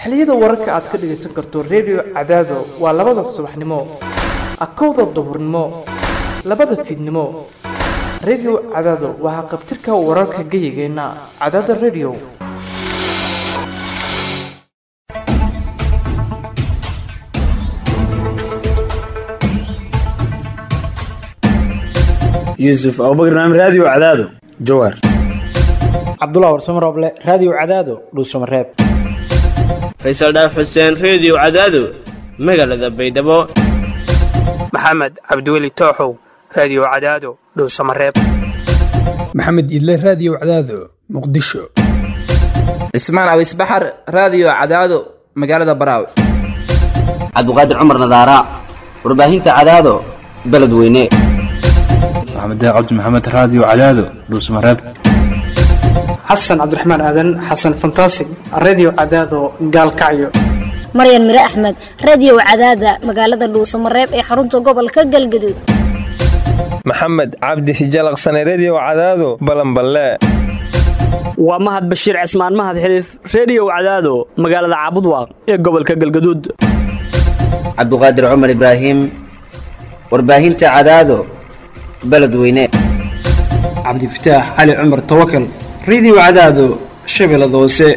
xilliyada wararka aad ka dhagaysan karto redio cadaado waa labada subaxnimo akowda duhurnimo labada fiidnimo redio cadaado waxaa qabtirka wararka geyigeenna cadaada redio yuusuf abubakar naam raadiyo cadaado jawaar cabdullah warsamo rooble raadiyo cadaado dhuusamareeb faysal dhaaf xuseen reediyo cadaado magaalada baydhabo maxamed cabdiweli tooxow raadiyo cadaado dhowsamareeb maxamed idle raadiyo cadaado muqdisho cismaan awis baxar raadiyo cadaado magaalada baraaw cabdiqaadir cumar nadaara warbaahinta cadaado beledweyne maxamed cabdi maxamed raadiyo cadaado dhuusamareeb xasan cabdiraxmaan aadan xasan fantasig reediyo cadaado gaalkacyo maryan mire axmed reediyo cadaada magaalada dhuusamareeb ee xarunta gobolka galgaduud maxamed cabdi hijalaqsane reediyo cadaado balanballe waa mahad bashiir cismaan mahad xiliif reediyo cadaado magaalada caabudwaaq ee gobolka galgaduud cabduqaadir cumar ibraahim warbaahinta cadaado beledweyne cabdifataax cali cumar tawakal reediyo cadaado shabeellada hoose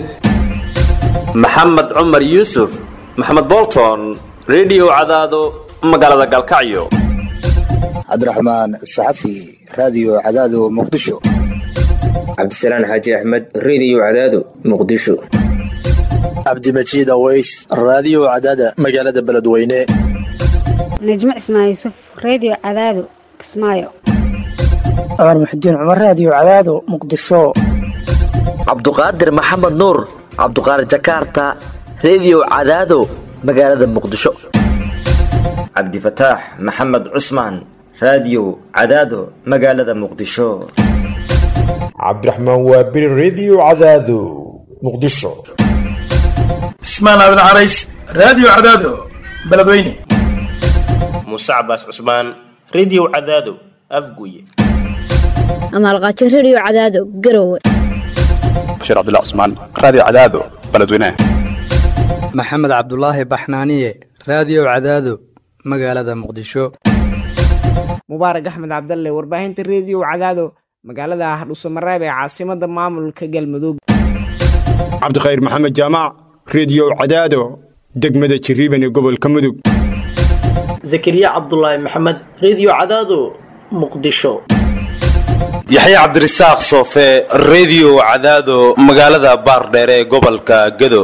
maxamed cumar yuusuf maxamed bolton reediyo cadaado magaalada galkacyo cabdiraxmaan saxafi raadiyo cadaado muqdisho cabdisalaan xaaji axmed reediyo cadaado muqdisho cabdimajiid aweys raadiyo cadaada magaalada beledweyne najmo cismaan yuusuf reediyo cadaado kismaayo cumar muxudiin cumar raadiyo cadaado muqdisho cabduqaadir maxamed nuur cabduqaadir jakaarta reediyo cadaado magaalada muqdisho cabdifataax maxamed cusmaan raadiyo cadaado magaalada muqdisho cabdiraxmaan waabiri reediyo cadaado muqdisho cismaan aadan carays raadiyo cadaado beledweyne muuse cabaas cusmaan reediyo cadaado afguye amaalqaajo reediyo cadaado garowe bashiir cabdullah cusmaan raadiyo cadaado beledweyne maxamed cabdulaahi baxnaaniye raadiyo cadaado magaalada muqdisho mubaarak axmed cabdalle warbaahinta reediyo cadaado magaalada hardhuusamareeb ee caasimada maamulka galmudug cabdikhayr maxamed jaamac reediyo cadaado degmada jiriiban ee gobolka mudug zakariya cabdulaahi maxamed reediyo cadaado muqdisho yaxya cabdirasaaq soofe reediyo cadaado magaalada baardheere ee gobolka gado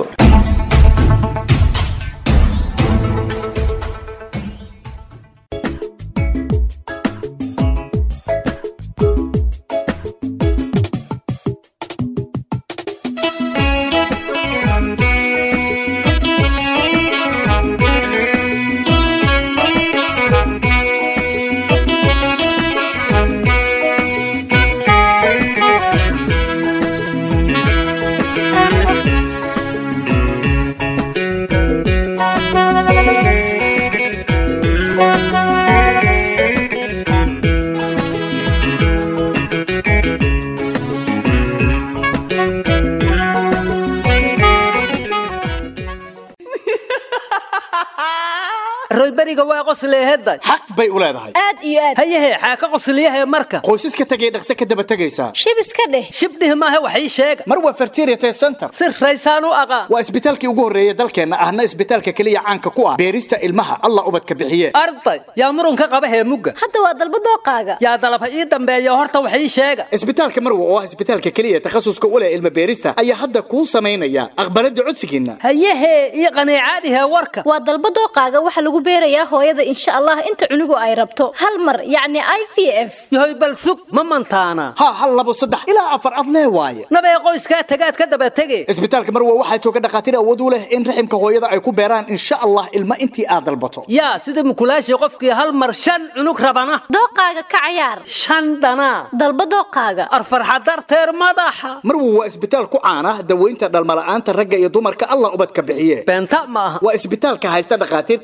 royberiga waa qosleeheday xaq bay u leedahay aad iyo aad hayahe xaaka qosliyahe marka qoysaska tegay dhaqse ka daba tegaysaa shib iska dheh shibdhih maahe wax ii sheega mar waa fertiriate center si raysaan u aqaan waa isbitaalkii ugu horreeya dalkeenna ahna isbitaalka keliya caanka ku ah beerista ilmaha allah ubadka bixiye arday yaa murunka qaba heemugga hadda waa dalba dooqaaga yaa dalaba ii dambeeya horta wax ii sheega isbitaalka marwa oo ah isbitaalka keliya takhasuska u leh ilma beerista ayaa hadda kuu samaynaya aqbalada codsigiinna hayahe ii qaniicaadihe warka waa dalba dooqaaga waxa lagu beerayaa hooyada insha allah inta cunugu ay rabto hal mar yacni i v f yahoy bal sug ma mantaana ha hal labo saddex ilaa afar ad lee waaye nabee qoyskaa tagaad ka daba tege isbitaalka marwa waxaa jooga dhakhaatiir awood u leh in raximka hooyada ay ku beeraan insha allah ilma intii aad dalbato yaa sida mukulaashii qofkii hal mar shan cunug rabana dooqaaga ka cayaar shan dhanaa dalba dooqaaga arfarxa darteer madaxa marwa waa isbitaal ku caana daweynta dhalmala'aanta ragga iyo dumarka allah ubadka bixiye beenta ma aha waa isbitaalka haysta dhakhaatiirta dhanka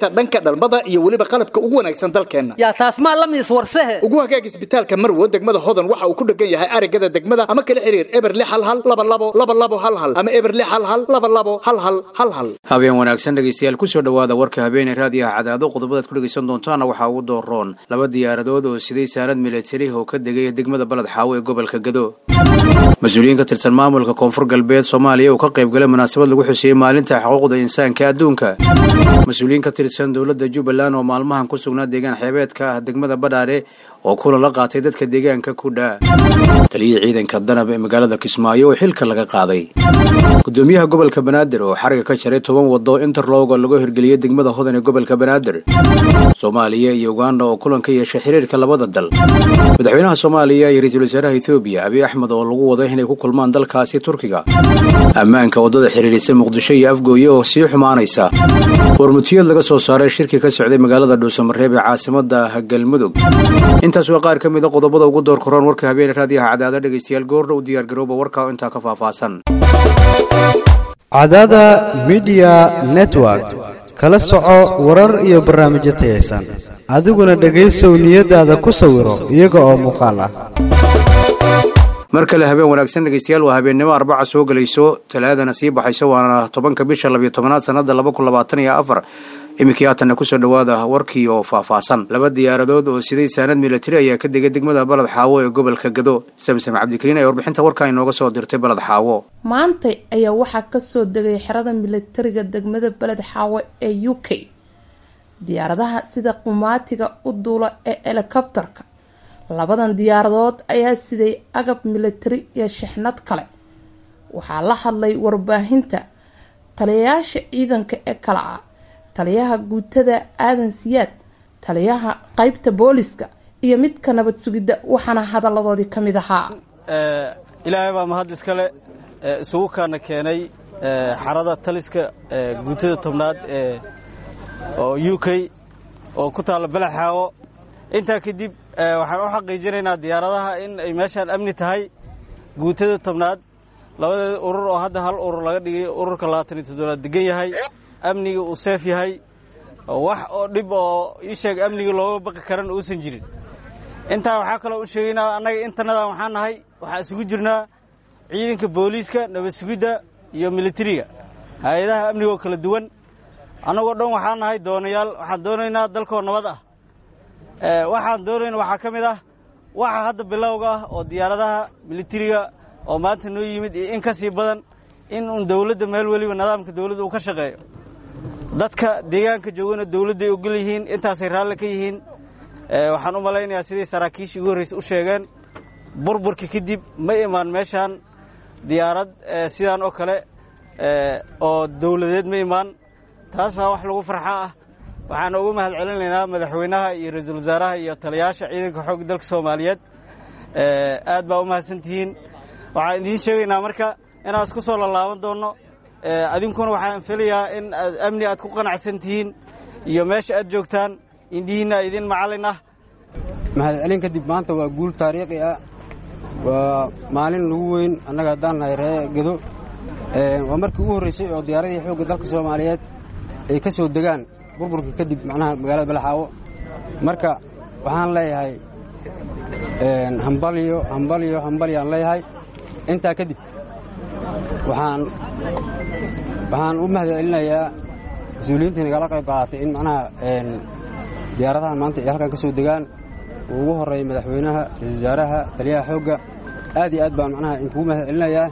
dhalmada iyo weliba qalabka ugu wanaagsan dalkeenna yaa taas maa la miis warsehe ugu hagaag isbitaalka marwo degmada hodan waxa uu ku dhegan yahay arigada degmada ama kala xiriir eber lix hal hal laba labo laba labo hal hal ama eber lix hal hal laba labo hal hal hal hal habeen wanaagsan dhegaystayaal kusoo dhowaada warka habeenee raadiyaha cadaado qodobadaad ku dhegaysan doontaana waxaa ugu dooroon laba diyaaradood oo siday saanad milatari oo ka degay degmada baled xaawo ee gobolka gado mas-uuliyiin ka tirsan maamulka koonfur galbeed soomaaliya uu ka qayb galay munaasabad lagu xuseeyey maalinta xuquuqda insaanka adduunka mas-uuliyiin ka tirsan dowladda jubbaland oo maalmahan ku sugnaa deegaan xeebeedka ah degmada badhaare oo kulan la qaatay dadka deegaanka ku dhaa taliyihii ciidanka danab ee magaalada kismaayo oo xilka laga qaaday gudoomiyaha gobolka banaadir oo xariga ka jaray toban wado interlogo lagu hirgeliyey degmada hodan ee gobolka banaadir soomaaliya iyo uganda oo kulan ka yeeshay xiriirka labada dal madaxweynaha soomaaliya iyo ra-iisul wasaaraha ethoobiya abiy axmed oo lagu wado inay ku kulmaan dalkaasi turkiga ammaanka waddada xiriirisa muqdisho iyo afgooye oo sii xumaanaysa warmutiyad laga soo saaray shirki ka socday magaalada dhuusamareeb ee caasimada galmudug intaas waa qaar ka mid a qodobada ugu door koroon warka habeene raadiyaha cadaado dhegaystayaal goordha u diyaargarooba warkaa intaa ka faahfaahsan cadaada midiya network kala soco warar iyo barnaamijyo tayaysan adiguna dhegaysow niyadaada ku sawiro iyaga oo muuqaal ah mar kale habeen wanaagsan dhegaystayaal waa habeennimo arbaca soo gelayso talaadana sii baxayso waana tobanka bisha labiyo tobanaad sanada laba kun labaatan iyo afar iminkii haatanna kusoo dhowaada warkii oo faahfaahsan laba diyaaradood oo siday saanad milatari ayaa ka degay degmada baled xaawo ee gobolka gado samsam cabdikariin ee warbixinta warkaa inooga soo dirtay baled xaawo maantay ayaa waxaa kasoo degay xerada milatariga degmada beled xaawo ee u k diyaaradaha sida qumaatiga u duula ee helikobtarka labadan diyaaradood ayaa siday agab milatari iyo shixnad kale waxaa la hadlay warbaahinta taliyayaasha ciidanka ee kale ah taliyaha guutada aadan siyaad taliyaha qeybta booliska iyo midka nabad sugidda waxaana hadaladoodii ka mid ahaa ilaahay baa mahad iskale isugu kaana keenay xarada taliska guutada tobnaad ee oo u k oo ku taalla balaxaawo intaa kadib waxaan u xaqiijinaynaa diyaaradaha in ay meeshaan amni tahay guutada tobnaad labadeeda urur oo hadda hal urur laga dhigay ururka labaatan iyo toddobaad degan yahay amniga uu seef yahay wax oo dhib oo ii sheeg amniga looga baqi karan uusan jirin intaa waxaa kaloo u sheegaynaa annaga intanadan waxaan nahay waxaa isugu jirnaa ciidanka booliiska nabad sugidda iyo militariga hay-adaha amnigoo kala duwan annagoo dhan waxaan nahay doonayaal waxaan doonaynaa dalkoo nabad ah waxaan doonayna waxaa ka mid ah waxa hadda bilowga ah oo diyaaradaha militariga oo maanta noo yimid iyo in ka sii badan in uun dowladda meel weliba nidaamka dowladda uu ka shaqeeyo dadka deegaanka joogana dowladday ogol yihiin intaasay raalli ka yihiin waxaan u malaynayaa siday saraakiishii ugu horreysa u sheegeen burburka kadib ma imaan meeshaan diyaarad sidaan oo kale oo dowladeed ma imaan taas waa wax lagu farxa ah waxaan ugu mahad celinaynaa madaxweynaha iyo ra-iisul wasaaraha iyo taliyayaasha ciidanka xoogga dalka soomaaliyeed aad baa u mahadsantihiin waxaan idiin sheegaynaa marka inaan isku soo lalaaban doonno adinkuna waxaan filayaa in aad amni aad ku qanacsan tihiin iyo meesha aad joogtaan indhihiinna idin macallin ah mahad celin kadib maanta waa guul taariikhi ah waa maalin lagu weyn annaga haddaan nahay ree gedo waa markii ugu horreysay oo diyaaradii xoogga dalka soomaaliyeed ay ka soo degaan burburka kadib macnaha magaalada balaxaawo marka waxaan leeyahay hambalyo hambalyo hambalyaan leeyahay intaa kadib waxaan waxaan u mahad celinayaa mas-uuliyiintii nagala qayb qaadatay in macnaha diyaaradahan maanta ay halkan ka soo degaan uu ugu horreeyay madaxweynaha ra-isul wasaaraha taliyaha xoogga aad iyo aad baan macnaha inkugu mahad celinayaa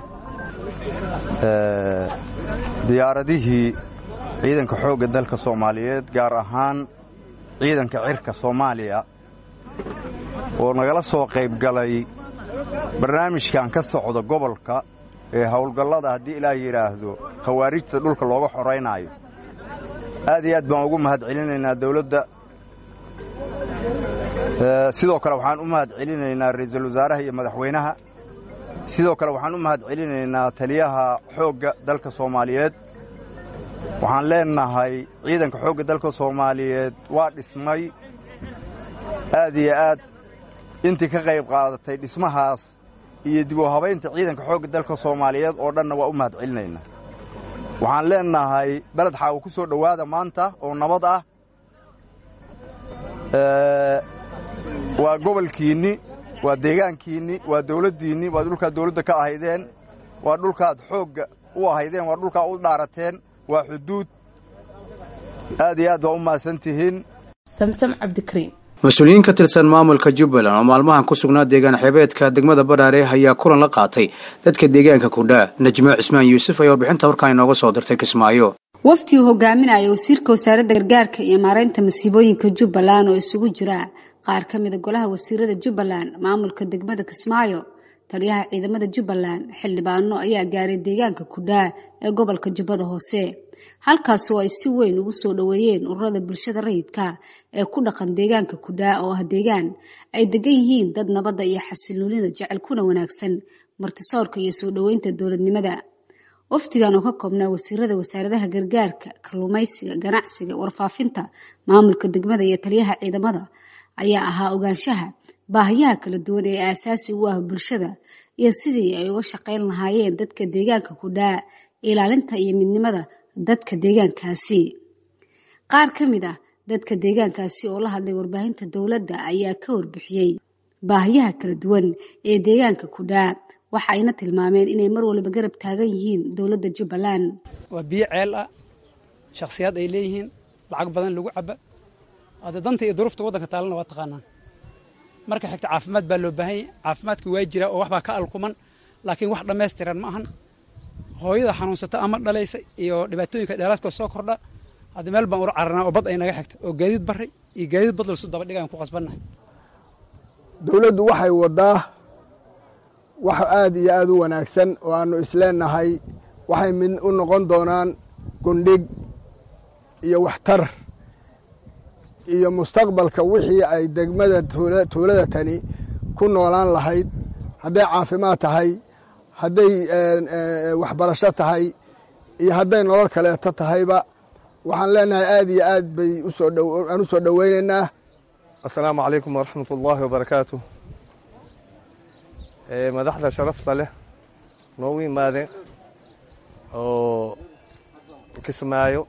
diyaaradihii ciidanka xoogga dalka soomaaliyeed gaar ahaan ciidanka cirka soomaaliya oo nagala soo qayb galay barnaamijkan ka socda gobolka ee howlgallada haddii ilaah yidhaahdo khawaarijta dhulka looga xoraynaayo aad iyo aad baan ugu mahad celinaynaa dawladda sidoo kale waxaan u mahad celinaynaa ra'iisul wasaaraha iyo madaxweynaha sidoo kale waxaan u mahad celinaynaa taliyaha xoogga dalka soomaaliyeed waxaan leenahay ciidanka xoogga dalka soomaaliyeed waa dhismay aad iyo aad intii ka qayb qaadatay dhismahaas iyo dib u habaynta ciidanka xoogga dalka soomaaliyeed oo dhanna waa u mahad celinaynaa waxaan leenahay beled xaawo ku soo dhowaada maanta oo nabad ah waa gobolkiinni waa deegaankiinni waa dawladdiinni waa dhulkaad dawladda ka ahaydeen waa dhulkaad xoogga u ahaydeen waa dhulkaa u dhaarateen waa xuduud aad iyo aad waa u mahadsan tihiin samsam cabdikariim mas-uuliyiin ka tirsan maamulka jubbaland oo maalmahan ku sugnaa deegaan xeebeedka degmada badhaare ayaa kulan la qaatay dadka deegaanka kudhaa najmo cismaan yuusuf ayaa warbixinta warkaan inooga soo dirtay kismaayo wafdi uu hogaaminaya wasiirka wasaaradda gargaarka iyo maareynta masiibooyinka jubbaland oo isugu jira qaar ka mida golaha wasiirada jubbaland maamulka degmada kismaayo taliyaha ciidamada jubbaland xildhibaano ayaa gaaray deegaanka kudhaa ee gobolka jubbada hoose halkaas oo ay si weyn ugu soo dhoweeyeen ururada bulshada rayidka ee ku dhaqan deegaanka kudhaa oo ah deegaan ay degan yihiin dad nabadda iyo xasiloonida jecel kuna wanaagsan martisoorka iyo soo dhoweynta dowladnimada wafdigan oo ka koobnaa wasiirada wasaaradaha gargaarka kalluumaysiga ganacsiga warfaafinta maamulka degmada iyo taliyaha ciidamada ayaa ahaa ogaanshaha baahiyaha kala duwan ee aasaasi u ah bulshada iyo sidii ay uga shaqayn lahaayeen dadka deegaanka kudhaa ilaalinta iyo midnimada dadka deegaankaasi qaar ka mid ah dadka deegaankaasi oo la hadlay warbaahinta dowladda ayaa ka warbixiyey baahiyaha kala duwan ee deegaanka kudhaa waxa ayna tilmaameen inay mar waliba garab taagan yihiin dowladda jubbaland waa biyo ceel ah shakhsiyaad ay leeyihiin lacag badan lagu caba hadda danta iyo duruufta waddanka taalana waa taqaanaan marka xigta caafimaad baa loo baahan yahy caafimaadka waa jira oo waxbaa ka alkuman laakiin wax dhammaystiran ma ahan hooyada xanuunsata ama dhalaysa iyo dhibaatooyinka dheeraadkoo soo kordha hadda meel baan ula cararnaa oo bad ay naga xigta oo gaadiid barray iyo gaadiid bad lalsu daba dhigaan ku qasbannahay dowladdu waxay waddaa wax aad iyo aad u wanaagsan oo aannu isleenahay waxay mid u noqon doonaan gundhig iyo waxtar iyo mustaqbalka wixii ay degmada tuulada tani ku noolaan lahayd hadday caafimaad tahay hadday waxbarasho tahay iyo hadday nolol kaleeto tahayba waxaan leenahay aad iyo aad bay aan u soo dhoweynaynaa assalaamu calaykum waraxmat ullaahi wabarakaatu madaxda sharafta leh noogu yimaadeen oo kismaayo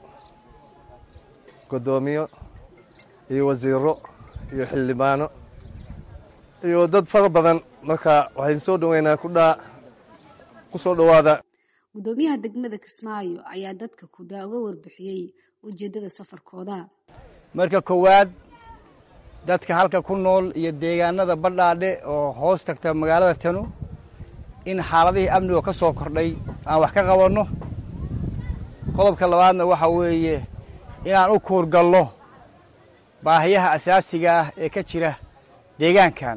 guddoomiyo iyo wasiiro iyo xildhibaano iyo dad fara badan marka waxayn soo dhoweynaa kudhaa ku soo dhowaada guddoomiyaha degmada kismaayo ayaa dadka kudhaa uga warbixiyey ujeeddada safarkooda marka koowaad dadka halka ku nool iyo deegaanada badhaadhe oo hoos tagta magaalada tanu in xaaladihii amniga ka soo kordhay aan wax ka qabanno qodobka labaadna waxa weeye inaan u kuurgallo baahiyaha asaasiga ah ee ka jira deegaankan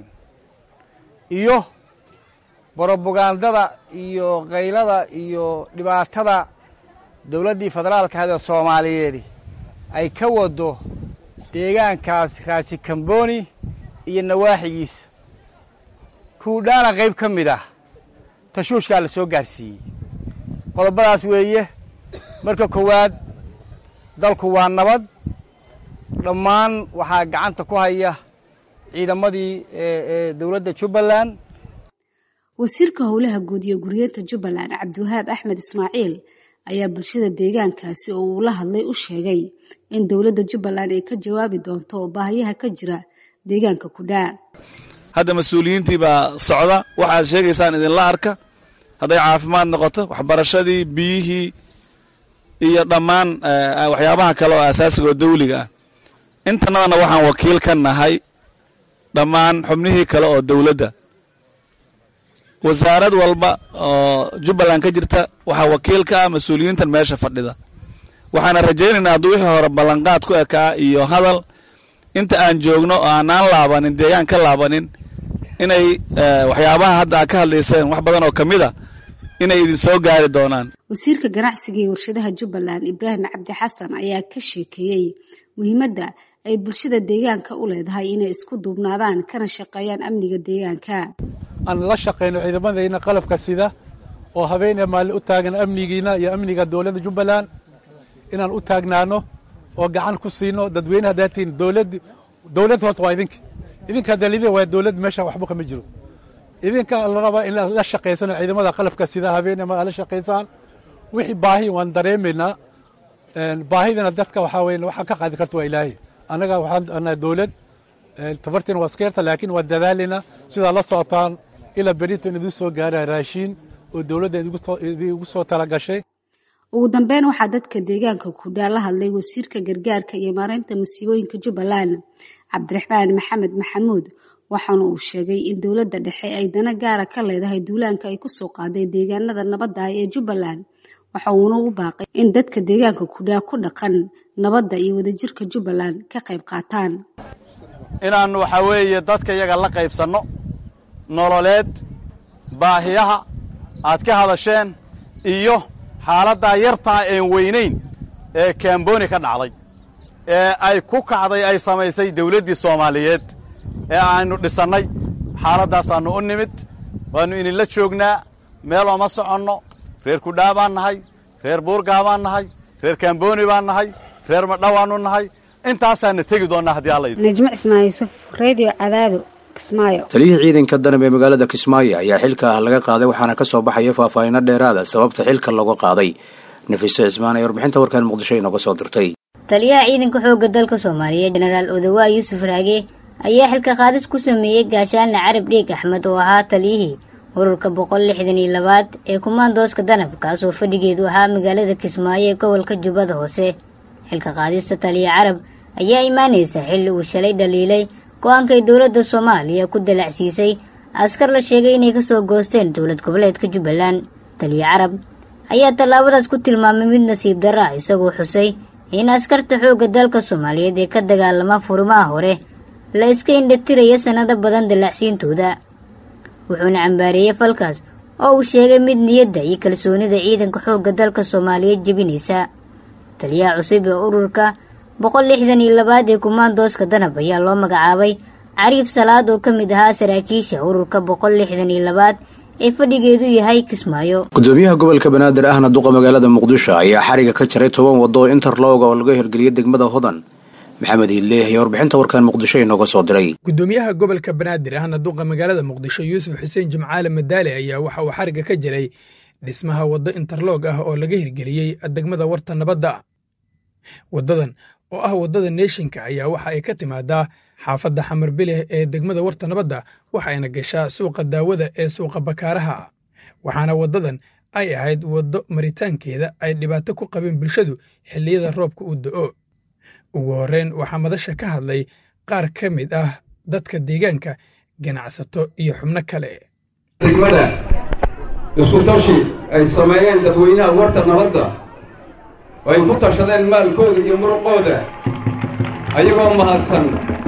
iyo borobagandada iyo kaylada iyo dhibaatada dowladdii federaalka ahda soomaaliyeed ay ka waddo deegaankaas raasi kamboni iyo nawaaxigiisa kuudhaana qayb ka mid ah tashuushkaa la soo gaarsiiyey qodobadaas weeye marka koowaad dalku waa nabad dhammaan waxaa gacanta ku haya ciidamadii ee dowladda jubbaland wasiirka howlaha guud iyo guryeenta jubbaland cabdiwahaab axmed ismaaciil ayaa bulshada deegaankaasi oo uu la hadlay u sheegay in dowladda jubbaland ay ka jawaabi doonto oo baahiyaha ka jira deegaanka kudhaa hadda mas-uuliyiintii baa socda waxaad sheegaysaan idinla arka hadday caafimaad noqoto waxbarashadii biyihii iyo dhammaan waxyaabaha kale oo asaasiga oo dawliga ah intanadana waxaan wakiil ka nahay dhammaan xubnihii kale oo dowladda wasaarad walba oo jubbaland ka jirta waxaa wakiil ka ah mas-uuliyiintan meesha fadhida waxaana rajaynaynaa hadduu wixii hore ballanqaad ku ekaa iyo hadal inta aan joogno oo aanaan laabanin deegaan ka laabanin inay waxyaabaha hadda aad ka hadlayseen wax badan oo ka mid a inay idin soo gaari doonaan wasiirka ganacsiga iyo warshadaha jubbaland ibraahim cabdi xasan ayaa ka sheekeeyey muhiimadda ay bulshada deegaanka u leedahay inay isku duubnaadaan kana shaqeeyaan amniga deegaanka aan la shaqayno ciidamadayna qalabka sida oo habeenee maalin u taagan amnigiina iyo amniga dowladda jubbaland inaan u taagnaano oo gacan ku siino dadweynaha daatiin dowlad dowlad horta waa idinka idinka dalida waa dowlad meesha waxba kama jiro idinka la rabaa in la shaqaysano ciidamada qalabka sida habeenee maal la shaqaysaan wixii baahi waan dareemaynaa baahidana dadka waxaa weeye waxaa ka qaadi karta waa ilaahay annaga waxaan nahay dowlad tafartiin waa iskeerta laakiin waa dadaalina sidaa la socotaan ilaa berintan idin soo gaara raashiin oo dowladda idigu soo talagashay ugu dambeyn waxaa dadka deegaanka kudhaa la hadlay wasiirka gargaarka iyo maareynta masiibooyinka jubbaland cabdiraxmaan maxamed maxamuud waxaana uu sheegay in dowladda dhexe ay dana gaara ka leedahay duulaanka ay kusoo qaaday deegaanada nabadda ah ee jubbaland waxa uuna u baaqay in dadka deegaanka kudhaa ku dhaqan nabadda iyo wadajirka jubbaland ka qayb qaataan inaannu waxaa weeye dadka iyaga la qaybsanno nololeed baahiyaha aad ka hadasheen iyo xaaladdaa yartaa een weynayn ee kamboni ka dhacday ee ay ku kacday ay samaysay dawladdii soomaaliyeed ee aynu dhisannay xaaladaasaannu u nimid waannu idinla joognaa meel ooma soconno reer kudhaa baan nahay reer buurgaa baan nahay reer kamboni baan nahay reer madhawaannu nahay intaasaana tegi doonnaa haddii alla najmo cismaan yuusuf redio cadaado kismaayo taliyihii ciidanka danab ee magaalada kismaayo ayaa xilka ah laga qaaday waxaana ka soo baxaya faahfaahinno dheeraada sababta xilka looga qaaday nafiise cismaan ee warbixinta warkan muqdisho inooga soo dirtay taliyaha ciidanka xoogga dalka soomaaliya jenaraal odawaa yuusuf raage ayaa xilka qaadis ku sameeyey gaashaanle carab dhiig axmed oo ahaa taliyihii ururka boqol lixdan iyo labaad ee kumaandooska danab kaasoo fadhigeedu ahaa magaalada kismaayo ee gobolka jubbada hoose xilka qaadista taliya carab ayaa imaanaysa xilli uu shalay dhaliilay go-aankay dowladda soomaaliya ku dalacsiisay askar la sheegay inay kasoo goosteen dowlad goboleedka jubbaland taliya carab ayaa tallaabadaas ku tilmaamay mid nasiib darra ah isagoo xusay in askarta xoogga dalka soomaaliyeed ee ka dagaalama furimaha hore la iska indhatiraya sannado badan dalacsiintooda wuxuuna cambaareeyey falkaas oo uu sheegay mid niyadda iyo kalsoonida ciidanka xoogga dalka soomaaliyeed jebinaysa taliyaha cusub ee ururka boqol lixdan iyo labaad ee kumaandooska danab ayaa loo magacaabay cariif salaad oo ka mid ahaa saraakiisha ururka boqol lixdan iyo labaad ee fadhigeedu yahay kismaayo gudoomiyaha gobolka banaadir ahna duqa magaalada muqdisho ayaa xariga ka jaray toban waddo oo interlooga oo laga hirgeliyay degmada hodan maxamed hiidleeh ayaa warbixinta warkan muqdisho inooga soo diray gudoomiyaha gobolka banaadir ahna duqa magaalada muqdisho yuusuf xuseen jimcaale madaale ayaa waxa uu xariga ka jiray dhismaha waddo interloog ah oo laga hirgeliyey degmada warta nabadda waddadan oo ah waddada neeshinka ayaa waxa ay ka timaadaa xaafadda xamar bileh ee degmada warta nabadda waxayna gashaa suuqa daawada ee suuqa bakaaraha waxaana waddadan ay ahayd waddo maritaankeeda ay dhibaato ku qabeen bulshadu xilliyada roobka uu da'o ugu horreyn waxaa madasha ka hadlay qaar ka mid ah dadka deegaanka ganacsato iyo xubno kale degmada isku tashi ay sameeyeen dadweynaha warta nabadda oo ay ku tashadeen maalkooda iyo muruqooda ayagoo mahadsan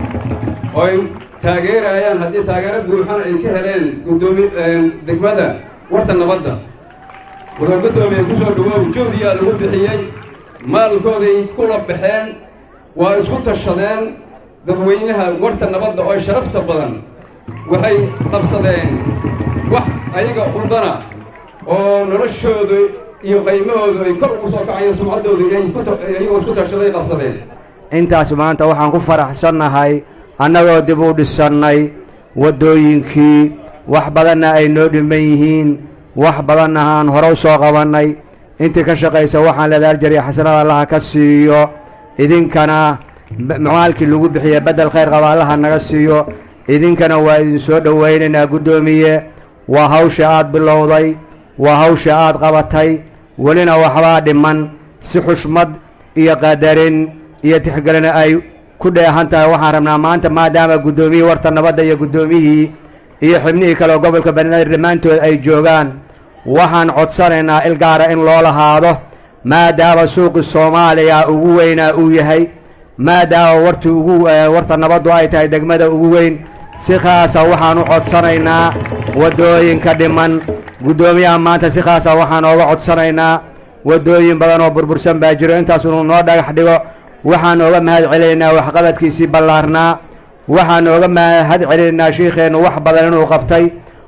oo ay taageerayaan haddii taageero buuxan ay ka heleen gudoomi degmada warta nabadda wuxuu guddoomiye ku soo dhawoow jawdiyaa lagu bixiyey maalkooday kula baxeen waa isku tashadeen dadweynaha warta nabadda oo sharafta badan waxay qabsadeen wax ayaga udana oo noloshooda iyo qaymahoodu ay kor ugu soo kacayo sumcaddooda iyagoo isku tashaday qabsadeen intaas maanta waxaan ku faraxsannahay annagoo dib u dhisannay waddooyinkii wax badanna ay noo dhiman yihiin wax badanna aan hore u soo qabannay intii ka shaqaysa waxaan leedahay aljariya xasanada allaha ka siiyo idinkana maalkii lagu bixiye beddel khayr qaba allaha naga siiyo idinkana waa idin soo dhowaynaynaa guddoomiye waa hawsha aad bilowday waa hawsha aad qabatay welina waxbaa dhiman si xushmad iyo qadarin iyo tixgelina ay ku dheehan tahay waxaan rabnaa maanta maadaama guddoomiyihii warta nabadda iyo guddoomiyihii iyo xibnihii kale oo gobolka banaadir dhammaantood ay joogaan waxaan codsanaynaa il gaara in loo lahaado maadaama suuqi soomaaliya ugu weynaa uu yahay maadaama warti ugu warta nabaddu ay tahay degmada ugu weyn si khaasa waxaan u codsanaynaa waddooyinka dhiman guddoomiyaha maanta si khaasa waxaan ooga codsanaynaa waddooyin badan oo burbursan baa jiro intaas inuu noo dhagax dhigo waxaan ooga mahad celinaynaa waxqabadkiisii ballaarnaa waxaan ooga mahad celinaynaa shiikheennu wax badan inuu qabtay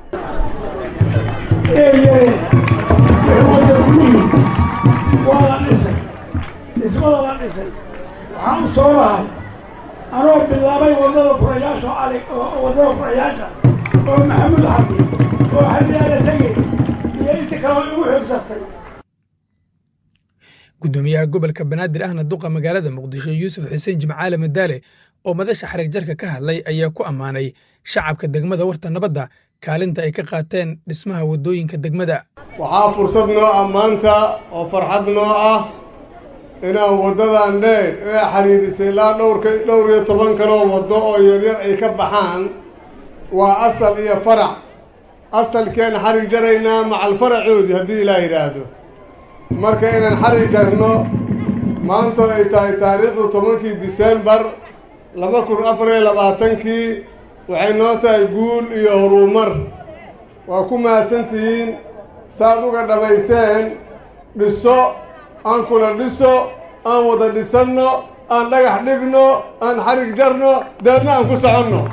waa la dhisay dhismada la dhisay waxaan u soo lahay anoo bilaabay waddada furayaasha cali waddada furayaasha oo maxamuud xabdi oo xadiyaala tegey iyo inta kaleo igu xigsatay guddoomiyaha gobolka banaadir ahna duqa magaalada muqdisho yuusuf xuseen jimcaale madaale oo madasha xarig jarka ka hadlay ayaa ku ammaanay shacabka degmada warta nabadda kaalinta ay ka qaateen dhismaha waddooyinka degmada waxaa fursad noo ah maanta oo farxad noo ah inaan waddadan dheer ee xidhiidhisay ilaa dhowrka dhowr iyo toban kaloo waddo oo yaryar ay ka baxaan waa asal iyo farac asalkeen xarig jaraynaa macal faracoodii haddii ilaa yidhaahdo marka inaan xarig jarno maanta ay tahay taariikhdu tobankii diseembar laba kun afar iyo labaatankii waxay noo tahay guul iyo horumar waa ku mahadsantihiin saad uga dhammayseen dhiso aan kula dhiso aan wada dhisanno aan dhagax dhigno aan xarig jarno deedna aan ku soconno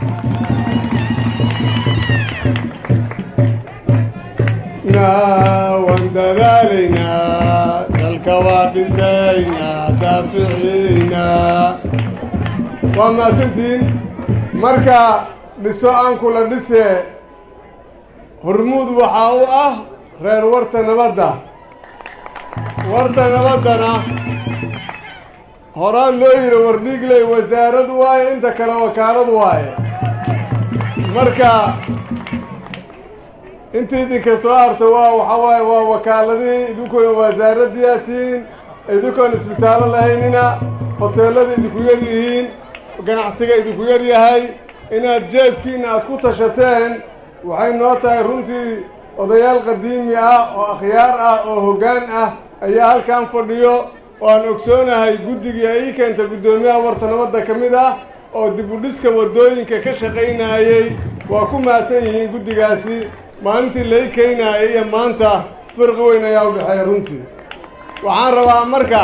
waan dadaalaynaa dalka waa dhisaynaa daaficiinaa waa mahadsantihiin marka dhiso aan kula dhisee hormuud waxaa u ah reer warta nabadda warta nabaddana horaan loo yidhi wardhiigley wasaarad waaye inta kale wakaalad waaye marka intii idinka soo harta waa waxaa waaye waa wakaaladii idinkoona wasaaradiyaa tihiin idinkoon isbitaallo lahaynina hoteellada idinku yar yihiin ganacsiga idinku yar yahay inaad jeebkiinna aad ku tashateen waxay noo tahay runtii odayaal qadiimi ah oo akhyaar ah oo hoggaan ah ayaa halkan fadhiyo oo aan ogsoonahay guddigii ay ii keenta guddoomiyaha warta nabadda ka mid ah oo dib u dhiska waddooyinka ka shaqaynaayey waa ku mahadsan yihiin guddigaasi maalintii lai keenaayay iyo maanta firqi weyn ayaa u dhexeeya runtii waxaan rabaa marka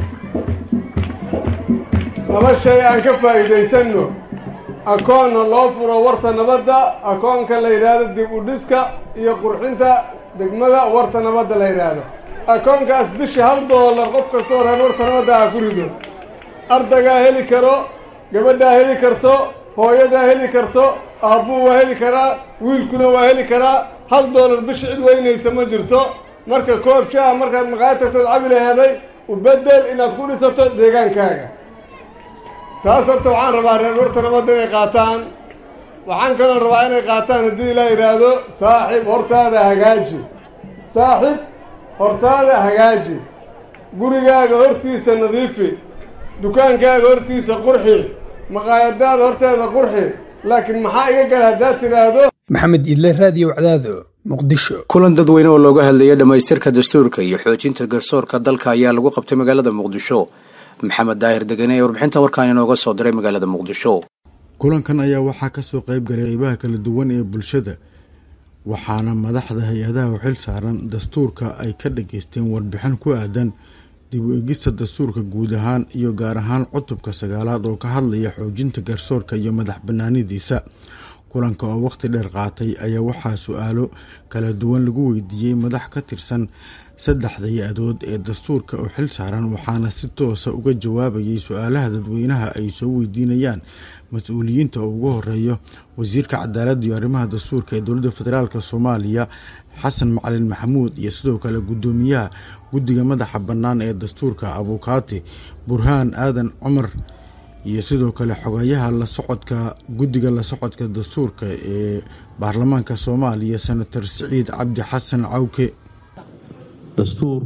laba shay aan ka faa'iidaysanno akoonna loo furo warta nabadda akoonka la yidhaahdo dib u dhiska iyo qurxinta degmada warta nabadda la yidhaahdo akoonkaas bishii hal doolar qof kastoo reer warta nabadda ah ku rido ardaygaa heli karo gabadhaa heli karto hooyadaa heli karto aabbuu waa heli karaa wiilkuna waa heli karaa hal doolar bishi cid weynaysa ma jirto marka koob shaah markaad maqaayad tagtood cabi laheeday u beddel inaad ku dhisato deegaankaaga taas horta waxaan rabaa reer warta nabadda inay qaataan waxaan kaloo rabaa inay qaataan haddii ilaa yidhaahdo saaxib hortaada hagaaji saaxib hortaada hagaaji gurigaaga hortiisa nadiifi dukaankaaga hortiisa qurxi maqaayadaada horteeda qurxi laakiin maxaa iga gala haddaad tidhaahdo maxamed idle raadiyo wacdaado muqdisho kulan dadweyne oo looga hadlaya dhammaystirka dastuurka iyo xoojinta garsoorka dalka ayaa lagu qabtay magaalada muqdisho maxamed daahir degene ee warbixinta warkaan inooga soo diray magaalada muqdisho kulankan ayaa waxaa ka soo qayb galay qeybaha kala duwan ee bulshada waxaana madaxda hay-adaha u xil saaran dastuurka ay ka dhageysteen warbixin ku aadan dib u egista dastuurka guud ahaan iyo gaar ahaan cutubka sagaalaad oo ka hadlaya xoojinta garsoorka iyo madax banaanidiisa kulanka oo waqti dheer qaatay ayaa waxaa su-aalo kala duwan lagu weydiiyey madax ka tirsan saddexda hay-adood ee dastuurka oo xil saaran waxaana si toosa uga jawaabayay su-aalaha dadweynaha ay soo weydiinayaan mas-uuliyiinta oo ugu horeeyo wasiirka cadaaladda iyo arrimaha dastuurka ee dowladda federaalk soomaaliya xasan macalin maxamuud iyo sidoo kale guddoomiyaha guddiga madaxa bannaan ee dastuurka abukaati burhaan aadan cumar iyo sidoo kale xogayaha la socodka guddiga la socodka dastuurka ee baarlamaanka soomaaliya senator siciid cabdi xasan cawke dastuur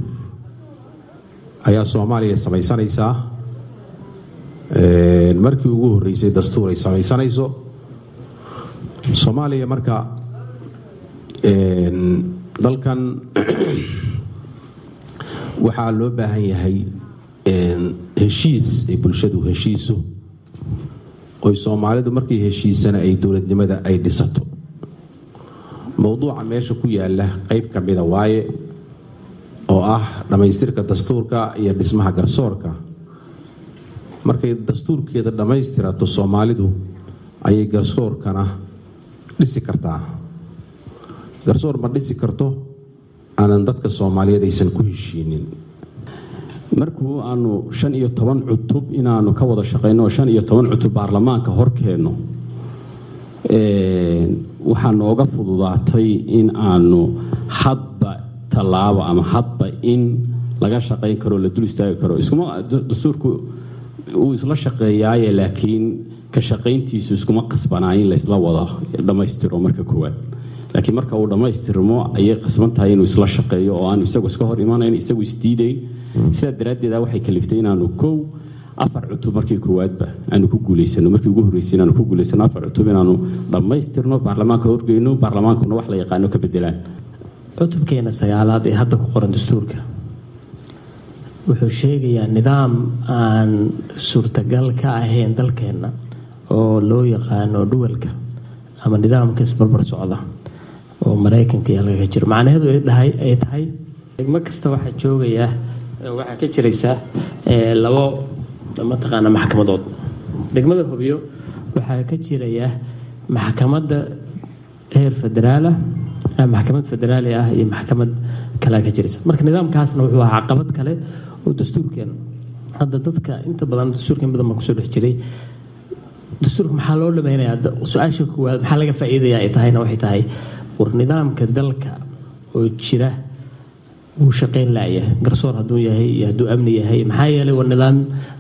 ayaa soomaaliya samaysanaysaa markii ugu horreysay dastuur ay samaysanayso soomaaliya marka dalkan waxaa loo baahan yahay heshiis ay bulshadu heshiiso oy soomaalidu markay heshiisana ay dowladnimada ay dhisato mowduuca meesha ku yaala qeyb ka mida waaye oo ah dhammaystirka dastuurka iyo dhismaha garsoorka markay dastuurkeeda dhammaystirato soomaalidu ayay garsoorkana dhisi kartaa garsoor ma dhisi karto aanan dadka soomaaliyeed aysan ku heshiinin markuu aanu shan iyo toban cutub inaanu ka wada shaqayno oo shan iyo toban cutub baarlamaanka horkeenno waxaa nooga fududaatay in aanu hadba tallaabo ama hadba in laga shaqayn karo la dul istaagi karo iskuma dastuurku uu isla shaqeeyaaye laakiin ka shaqayntiisu iskuma qasbanaa in laysla wada dhammaystiro marka koowaad laakiin marka uu dhammaystirmo ayay qasban tahay inuu isla shaqeeyo oo aanu isagu iska hor imanayn isagu isdiidayn sidaa daraaddeeda waxay kaliftay inaanu kow afar cutub markii koowaadba aanu ku guulaysano markii ugu horreysay inaanu ku guulaysano afar cutub inaanu dhammaystirno baarlamaanka horgeyno baarlamaankuna wax la yaqaano ka bedelaan cutubkeena sagaalaad ee hadda ku qoran dastuurka wuxuu sheegayaa nidaam aan suurtagal ka ahayn dalkeenna oo loo yaqaano dhuwalka ama nidaamka isbarbar socda oo maraykanka iyo halka ka jiro macnaheedu ay tahay degmo kasta waxaa joogaya waxaa ka jiraysaa labo mataqaana maxkamadood degmada hobyo waxaa ka jiraya maxkamadda heer federaala maxkamad federaali ah iyo maxkamad kalea ka jiraysa marka nidaamkaasna wuxuu ahaa caqabad kale oo dastuurkeena hadda dadka inta badan dastuurkeen badan baan kusoo dhex jiray dastuurka maxaa loo dhamaynayaa su-aasha koowaad maxaa laga faa'iidaya ay tahayna waxay tahay war nidaamka dalka oo jira wuu shaqayn laaya garsoor hadduu yahay iyo hadduu amni yahay maxaa yeelay waa nidaam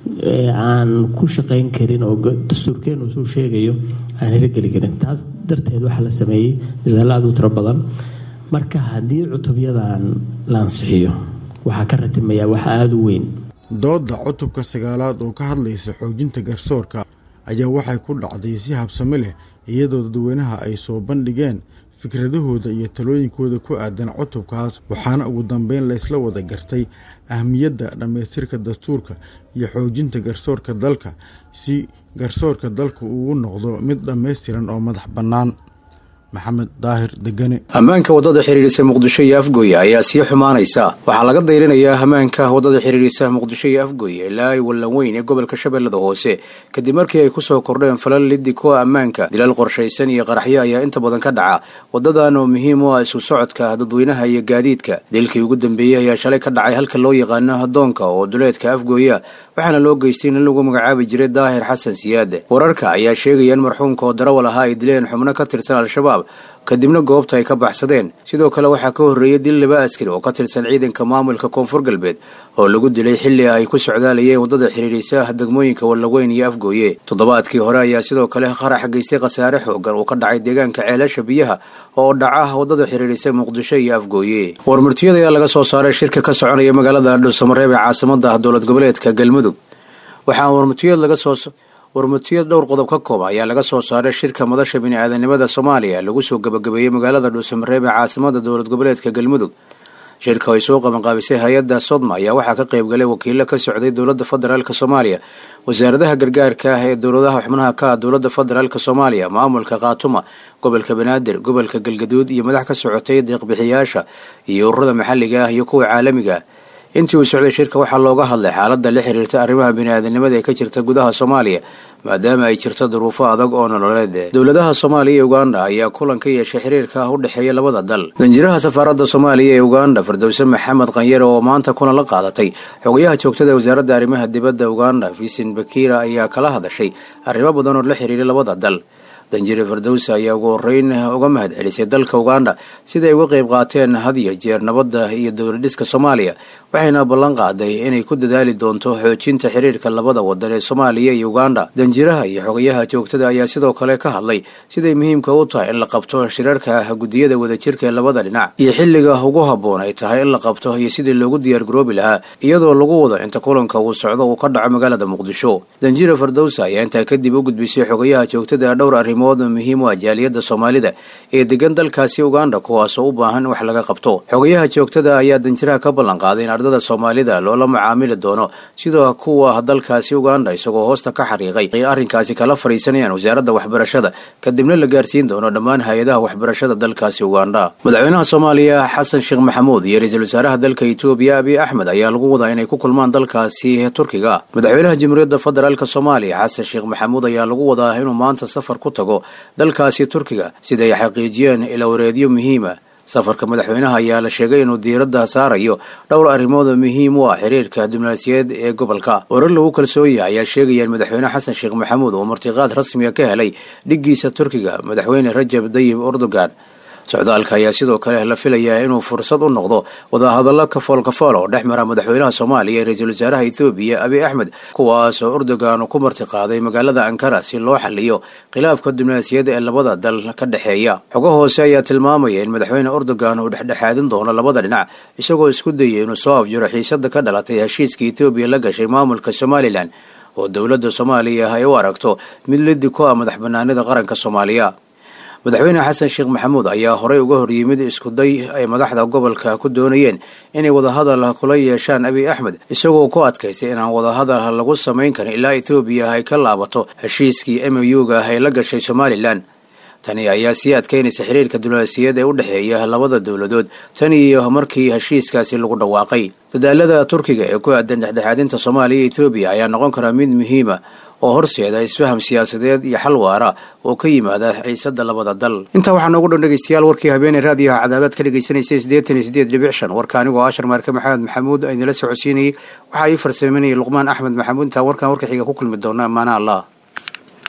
aan ku shaqayn karin oo dastuurkeenu suu sheegayo aan hirogeli karin taas darteed waxaa la sameeyey dadaalo aad u tiro badan marka haddii cutubyadan la ansixiyo waxaa ka ratimayaa wax aada u weyn doodda cutubka sagaalaad oo ka hadlaysa xoojinta garsoorka ayaa waxay ku dhacday si habsami leh iyadoo dadweynaha ay soo bandhigeen fikradahooda iyo talooyinkooda ku aadan cutubkaas waxaana ugu dambeyn laysla wada gartay ahmiyadda dhammaystirka dastuurka iyo xoojinta garsoorka dalka si garsoorka dalka ugu noqdo mid dhammaystiran oo madax bannaan maxamed daahir degane ammaanka waddada xidhiidhisa muqdisho iyo afgooye ayaa sii xumaanaysa waxaa laga dayrinayaa ammaanka waddada xidhiidhisa muqdisho iyo afgooye ilaa ay wallan weyn ee gobolka shabeellada hoose kadib markii ay kusoo kordheen falal liddi kuwa ammaanka dilal qorshaysan iyo qaraxyo ayaa inta badan ka dhaca waddadan oo muhiim u ah isu socodka dadweynaha iyo gaadiidka dilkii ugu dambeeyey ayaa shalay ka dhacay halka loo yaqaano hadoonka oo duleedka afgooya waxaana loo geystay in lagu magacaabi jiray daahir xasan siyaade wararka ayaa sheegaya in marxuumka oo darawal ahaa ay dileen xubno ka tirsan al-shabaab kadibna goobta ay ka baxsadeen sidoo kale waxaa ka horreeyey dil laba askari oo ka tirsan ciidanka maamulka koonfur galbeed oo lagu dilay xilli ay ku socdaalayeen waddada xidhiidhisa degmooyinka wallaweyn iyo afgooye toddobaadkii hore ayaa sidoo kale qarax geystay khasaare xoogan uu ka dhacay deegaanka ceelasha biyaha oo dhaca waddada xidhiidhisa muqdisho iyo afgooye warmurtiyada ayaa laga soo saaray shirka ka soconaya magaalada dhuusamareeb ee caasimada dowlad goboleedka galmudug waxaa warmurtiyad laga soo warmurtiyad dhowr qodob ka kooba ayaa laga soo saaray shirka madasha bini'aadanimada soomaaliya lagu soo gabagabeeyey magaalada dhuusamareeb ee caasimada dowlad goboleedka galmudug shirka ay soo qabanqaabisay hay-adda sodma ayaa waxaa ka qayb galay wakiilo ka socday dowladda federaalk soomaaliya wasaaradaha gargaarka ah ee dowladaha xubnaha ka ah dowladda federaalk soomaaliya maamulka khaatuma gobolka banaadir gobolka galgaduud iyo madax ka socotay deeqbixiyaasha iyo ururada maxalliga ah iyo kuwa caalamiga intii uu socday shirka waxaa looga hadlay xaaladda la xiriirta arrimaha bini'aadanimada ee ka jirta gudaha soomaaliya maadaama ay jirto duruufo adag oo nololeed dowladaha soomaaliya iyo uganda ayaa kulan ka yeeshay xiriirka u dhexeeya labada dal danjiraha safaaradda soomaaliya ee uganda firdowse maxamed khanyare oo maanta kulan la qaadatay xogayaha joogtada ee wasaaradda arrimaha dibadda uganda vincent bakira ayaa kala hadashay arrimo badan oo la xiriiray labada dal danjire firdowse ayaa ugu horeyn uga mahad celisay dalka uganda siday uga qayb qaateen had iyo jeer nabadda iyo dowladhiska soomaaliya waxayna ballan qaaday inay ku dadaali doonto xoojinta xiriirka labada wadan ee soomaaliya iyo uganda danjiraha iyo xogayaha joogtada ayaa sidoo kale ka hadlay siday muhiimka u tahay in la qabto shirarka guddiyada wadajirka ee labada dhinac iyo xilliga ugu habboon ay tahay in la qabto iyo sidii loogu diyaargaroobi lahaa iyadoo lagu wado inta kulanka uu socdo uu ka dhaco magaalada muqdisho danjire firdowse ayaa intaa kadib u gudbisay xogayaha joogtada ee dhowr arrimood muhiim u ah jaaliyadda soomaalida ee degan dalkaasi uganda kuwaasoo u baahan in wax laga qabto xogayaha joogtada ayaa danjiraha ka ballan qaaday in ardada soomaalida loola macaamili doono sida kuwa dalkaasi uganda isagoo hoosta ka xariiqay ay arrinkaasi kala fadhiisanayaan wasaaradda waxbarashada kadibna la gaarsiin doono dhammaan hay-adaha waxbarashada dalkaasi uganda madaxweynaha soomaaliya xasan sheekh maxamuud iyo ra-iisul wasaaraha dalka etoobiya abiy axmed ayaa lagu wadaa inay ku kulmaan dalkaasi turkiga madaxweynaha jamhuuriyadda federaalk soomaaliya xasan sheekh maxamuud ayaa lagu wadaa inuu maanta safar ku tago dalkaasi turkiga sida ay xaqiijiyeen ilawareedyo muhiima safarka madaxweynaha ayaa la sheegay inuu diiradda saarayo dhowr arrimood oo muhiim u ah xiriirka diblomaasiyadeed ee gobolka warar lagu kalsoon yahay ayaa sheegaya in madaxweyne xasan sheekh maxamuud uu martiqaad rasmiga ka helay dhiggiisa turkiga madaxweyne rajab dayib erdogan socdaalka ayaa sidoo kale la filayaa inuu fursad u noqdo wadahadallo kafool kafool oo dhex mara madaxweynaha soomaaliya iyo ra-iisul wasaaraha ethoobiya abiy axmed kuwaas oo erdogan ku martiqaaday magaalada ankara si loo xaliyo khilaafka diblomaasiyadda ee labada dal ka dhexeeya xogo hoose ayaa tilmaamaya in madaxweyne erdogan uu dhexdhexaadin doono labada dhinac isagoo isku dayay inuu soo afjiro xiisada ka dhalatay heshiiska ethoobiya la gashay maamulka somalilan oo dowladda soomaaliya ay u aragto mid lidi ku ah madax banaanida qaranka soomaaliya madaxweyne xasan sheekh maxamuud ayaa horey uga horyimid iskuday ay madaxda gobolka ku doonayeen inay wadahadal kula yeeshaan abiy axmed isagoo ku adkaystay inaan wadahadal lagu samayn karin ilaa ethoobiya ay ka laabato heshiiskii m u-ga ay la gashay somalilan tani ayaa sii adkaynaysa xiriirka diblomaasiyadda ee u dhexeeya labada dowladood tan iyo markii heshiiskaasi lagu dhawaaqay dadaalada turkiga ee ku aadan dhexdhexaadinta soomaaliya iyo ethoobiya ayaa noqon karaa mid muhiima oo horseeda isfaham siyaasadeed iyo xal waara oo ka yimaada xiisada labada dal intaa waxaa noogu dhan dhegeystayaal warkii habeeney raadiyaha cadaadaad ka dhegeysanaysa siddeetan iyo siddeed dhibic shan warka anigoo ashar maarke maxamed maxamuud aynala socodsiinayay waxaa ii farsaminayay luqmaan axmed maxamuud intaan warkan warka xiga ku kulmi doona amaana allah